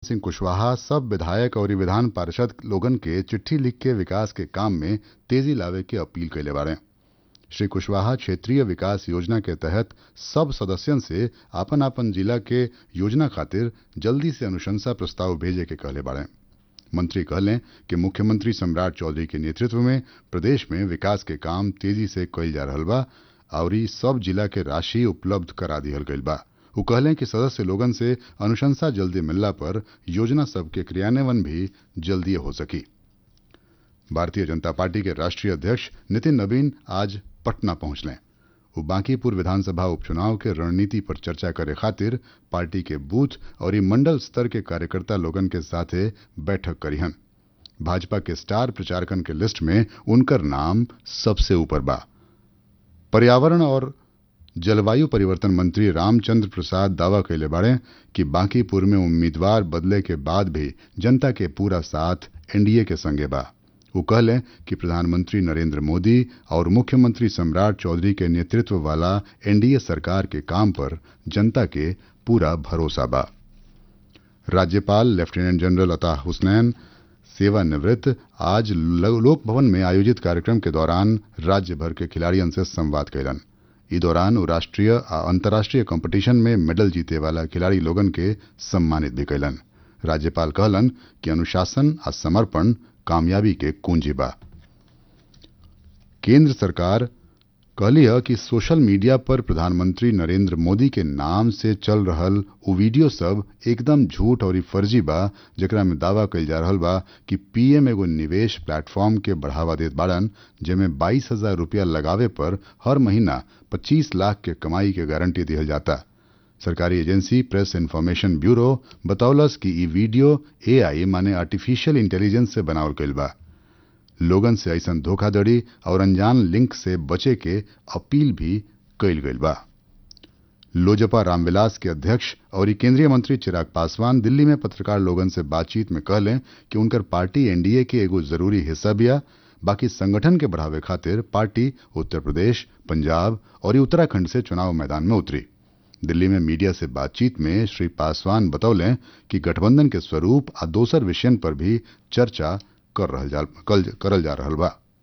सिंह कुशवाहा सब विधायक और विधान पार्षद लोगन के चिट्ठी लिख के विकास के काम में तेजी लावे के अपील कैले बारे श्री कुशवाहा क्षेत्रीय विकास योजना के तहत सब सदस्यन से आपन आपन जिला के योजना खातिर जल्दी से अनुशंसा प्रस्ताव भेजे के कहले बारे मंत्री कहले कि मुख्यमंत्री सम्राट चौधरी के नेतृत्व में प्रदेश में विकास के काम तेजी से कइल जा रहल बा और सब जिला के राशि उपलब्ध करा दिहल गइल बा वो कहले कि सदस्य लोगन से अनुशंसा जल्दी मिलला पर योजना सब के क्रियान्वयन भी जल्दी हो सकी भारतीय जनता पार्टी के राष्ट्रीय अध्यक्ष नितिन नवीन आज पटना पहुंचले वो बांकीपुर विधानसभा उपचुनाव के रणनीति पर चर्चा करे खातिर पार्टी के बूथ और मंडल स्तर के कार्यकर्ता लोगन के साथे बैठक करीहन भाजपा के स्टार प्रचारकन के लिस्ट में उनकर नाम सबसे ऊपर बा पर्यावरण और जलवायु परिवर्तन मंत्री रामचंद्र प्रसाद दावा कैले बाड़े कि बांकीपुर में उम्मीदवार बदले के बाद भी जनता के पूरा साथ एनडीए के संगे बा वो कहले कि प्रधानमंत्री नरेंद्र मोदी और मुख्यमंत्री सम्राट चौधरी के नेतृत्व वाला एनडीए सरकार के काम पर जनता के पूरा भरोसा बा राज्यपाल लेफ्टिनेंट जनरल अता हुसनैन सेवानिवृत्त आज लोक भवन में आयोजित कार्यक्रम के दौरान राज्य भर के खिलाड़ियन से संवाद कैलन ई दौरान वो राष्ट्रीय आ अंतर्राष्ट्रीय कंपटीशन में मेडल जीते वाला खिलाड़ी लोगन के सम्मानित भी कैलन राज्यपाल कहलन कि अनुशासन आ समर्पण कामयाबी के कुंजी बा केंद्र सरकार कहली है कि सोशल मीडिया पर प्रधानमंत्री नरेंद्र मोदी के नाम से चल रहल उ वीडियो सब एकदम झूठ और फर्जी बा जेकरा में दावा कइल जा रहल बा कि पीएम एगो निवेश प्लेटफॉर्म के बढ़ावा देत बाड़न जेमे बाईस हजार रूपया लगावे पर हर महीना पच्चीस लाख के कमाई के गारंटी दिहल जाता सरकारी एजेंसी प्रेस इन्फॉर्मेशन ब्यूरो बतौलस कि ई वीडियो एआई माने आर्टिफिशियल इंटेलिजेंस से बनावल गइल बा लोगन से ऐसन धोखाधड़ी और अनजान लिंक से बचे के अपील भी कइल गइल बा लोजपा रामविलास के अध्यक्ष और केंद्रीय मंत्री चिराग पासवान दिल्ली में पत्रकार लोगन से बातचीत में कहले कि उनकर पार्टी एनडीए के एगो जरूरी हिस्सा बिया बाकी संगठन के बढ़ावे खातिर पार्टी उत्तर प्रदेश पंजाब और उत्तराखंड से चुनाव मैदान में उतरी दिल्ली में मीडिया से बातचीत में श्री पासवान बतौले कि गठबंधन के स्वरूप आ दोसर विषयन पर भी चर्चा कर रहल जा, कल, करल जा रहल बा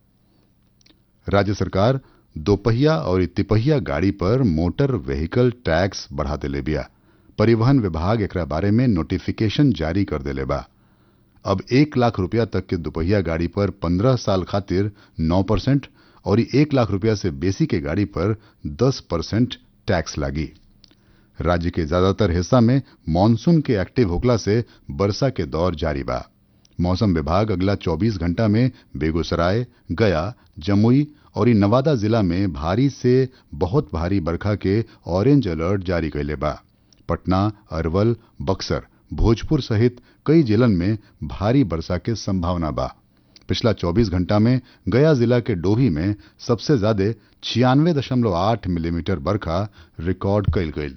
राज्य सरकार दोपहिया और तिपहिया गाड़ी पर मोटर व्हीकल टैक्स बढ़ा देले बिया परिवहन विभाग एकरा बारे में नोटिफिकेशन जारी कर देले बा अब एक लाख रुपया तक के दोपहिया गाड़ी पर पंद्रह साल खातिर नौ परसेंट और एक लाख रुपया से बेसी के गाड़ी पर दस परसेंट टैक्स लागी राज्य के ज्यादातर हिस्सा में मानसून के एक्टिव होखला से वर्षा के दौर जारी बा मौसम विभाग अगला 24 घंटा में बेगूसराय गया जमुई और नवादा जिला में भारी से बहुत भारी बरखा के ऑरेंज अलर्ट जारी कैले बा पटना अरवल बक्सर भोजपुर सहित कई जिलन में भारी वर्षा के संभावना बा पिछला 24 घंटा में गया जिला के डोभी में सबसे ज्यादा छियानवे दशमलव आठ मिलीमीटर बरखा रिकॉर्ड कैल गई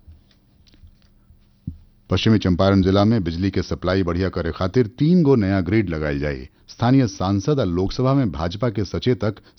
पश्चिमी चंपारण जिला में बिजली के सप्लाई बढ़िया करे खातिर तीन गो नया ग्रिड लगाई जाये स्थानीय सांसद और लोकसभा में भाजपा के सचेतक